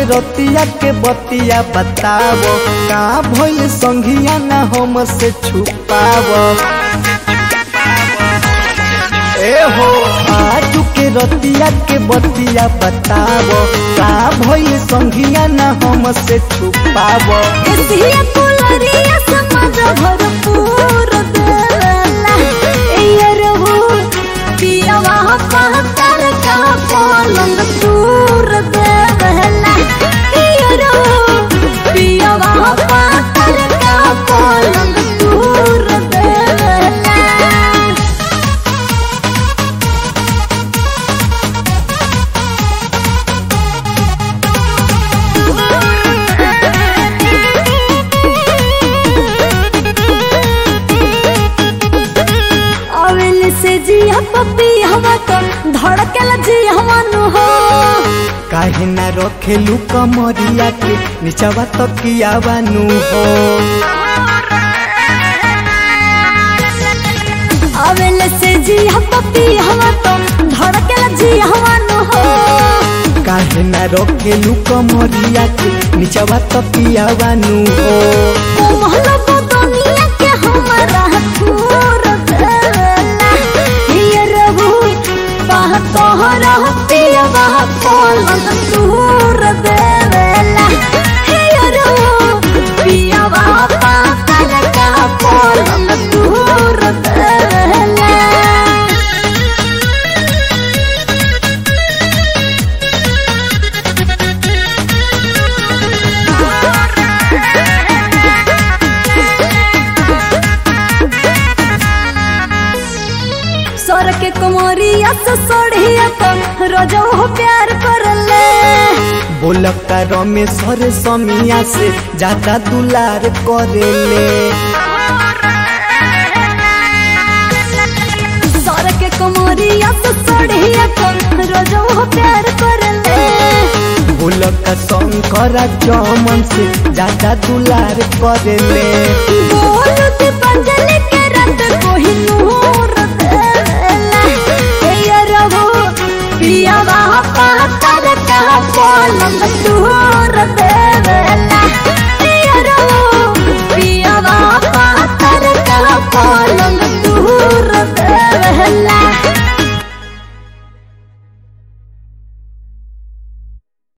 रतिया के बतिया बतावो का भइल संघिया ना हम से छुपावो ए हो आजू के रतिया के बतिया बतावो का भइल संघिया ना हम से छुपावो एसिया कुलरिया समाज भरपूर देला ए रहू पियावा पहतर का पलंग दूर देला ए रहू पियावा पहतर का पलंग दूर देला अवेल से जिया पपी हवा तो धड़कल जिया नु हो काहे ना रखेलू कमरिया के निचवा तकिया बानू हो अवेल से जिया पपी हवा तो धड़कल जिया नु हो काहे ना रखेलू कमरिया के निचवा तकिया बानू हो कोमल बदनिया के हमरा थूर देला ये रहू बाह तोहरा पियवा पलंग दूर देला ये रहू पियवा पाकर का पलंग दूर देला सर के कुमारिया से सोढ़िया तो रोजो हो प्यार करले बोलका रमेश्वर समिया से ज्यादा दुलार करेले सर के कुमारिया से सोढ़िया तो रोजो हो प्यार करले बोलका शंकर चमन से ज्यादा दुलार करेले बोल दी पंजल के रत कोही नूर देला हे रहो पिया वहाँ पातर का पलंग दूर देला हे रहो पिया वहाँ पातर का पलंग दूर देला